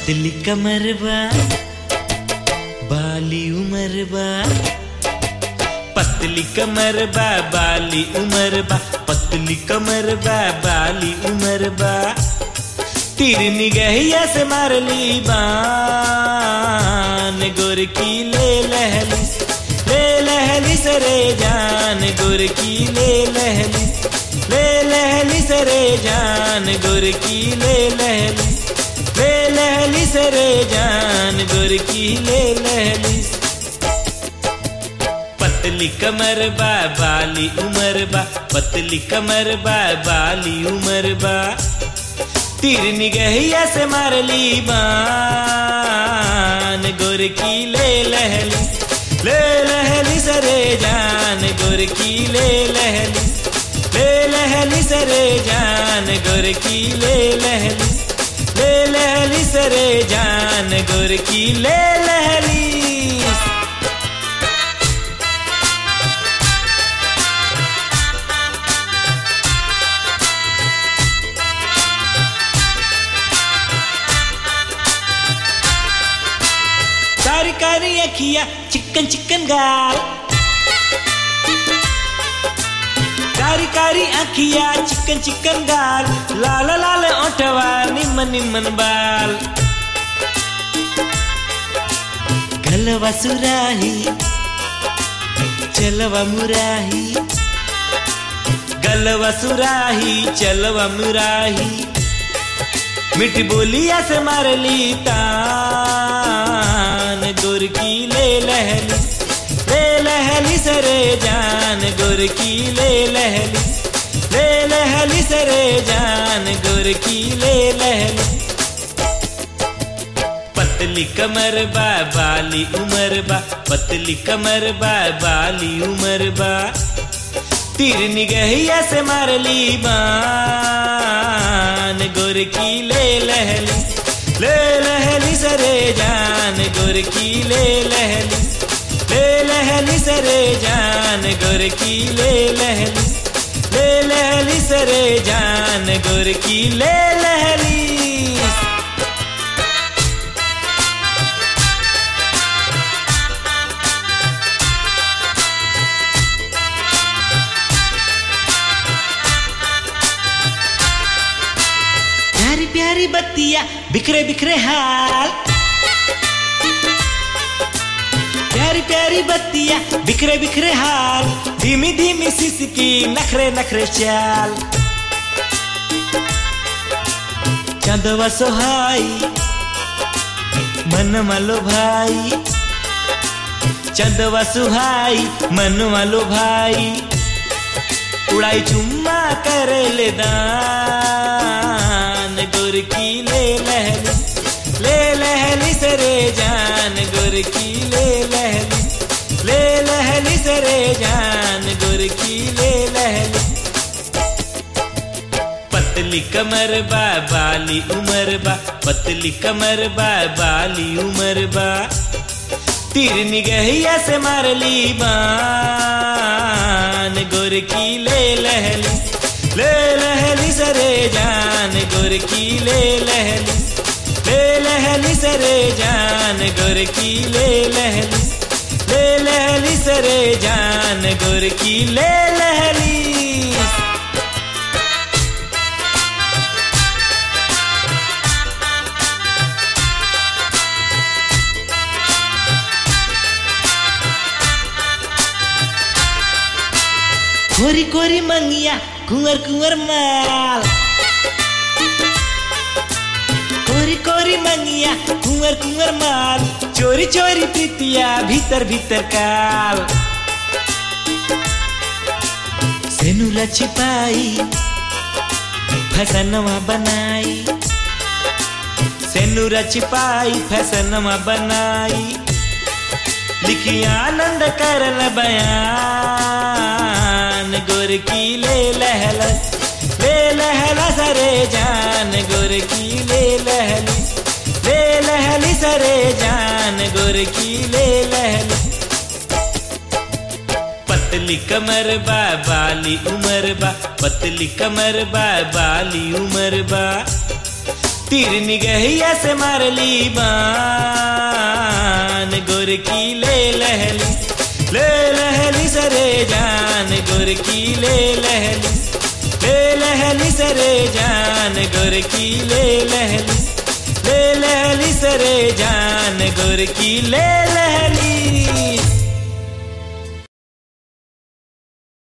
पतली कमर बा बाली उमर बा पतली कमर बा बाली उमर बा पतली कमर बा बाली उमर बा तीर निगहिया से मारली बान गोर की ले लहली ले लहली सरे जान गोर की ले लहली ले लहली सरे जान गोर की ले लहली ले लहली सरे जान गोर की ले लहली पतली कमर बा बाली उमर बा पतली कमर बा बाली उमर बा तीर निगहिया से मारली बान गोर की ले लहली ले लहली सरे जान गोर की ले लहली ले लहली सरे जान गोर की ले लहली ले लहली सरे जान गोर की ले लहली कारी कारी अखिया चिकन चिकन गाल कारी कारी अखिया चिकन चिकन गाल लाल लाल ओठवा निमन निमन बाल गलवा सुराही चलवा मुराही गलवा सुराही चलवा मुराही मिठी बोलिया से मारली तान गोर की ले लहली ले लहली सरे जान गोर की ले लहली ले लहली सरे जान गोर की ले लहली पतली कमर बा बाली उमर बा पतली कमर बा बाली उमर बा तीर निगहिया से मारली बान गोर की ले लहली ले लहली सरे जान गोर की ले लहली ले लहली सरे जान गोर की ले लहली ले लहली सरे जान गोर की ले लहली प्यारी प्यारी बत्तियां बिखरे बिखरे हाल प्यारी प्यारी बत्तियां बिखरे बिखरे हाल धीमी धीमी सिसकी नखरे नखरे चाल चंदवा सोहाई मन मालो भाई चंदवा सुहाई मन मालो भाई उड़ाई चुम्मा कर ले दान गोर की ले लहली ले लहली सरे जान गोर की ले लहली ले लहली सरे जान गोर की ले लहली पतली कमर बा बाली उमर बा पतली कमर बा बाली उमर बा तीर निगहिया से मारली बान गोर की ले लहली ले लहली सरे जान गोर की ले लहली ले लहली सरे जान गोर की ले लहली ले लहली सरे जान गोर की ले लहली कोरी कोरी मंगिया कुंवर कुंवर माल कोरी कोरी मंगिया कुंवर कुंवर माल चोरी चोरी प्रीतिया भीतर भीतर काल सेनुला छिपाई फसनवा बनाई सेनुरा छिपाई फसनवा बनाई लिखी आनंद करल बयान गोर की ले लहलस ले लहला सरे जान गोर की ले लहली ले लहली सरे जान गोर की ले लहली पतली कमर बा बाली उमर बा पतली कमर बा बाली उमर बा तीर निगहिया से मारली बान गोर की ले लहली ले लहली सरे जान गोर की ले लहली ले लहली सरे जान गोर की ले लहली ले लहली सरे जान गोर की ले लहली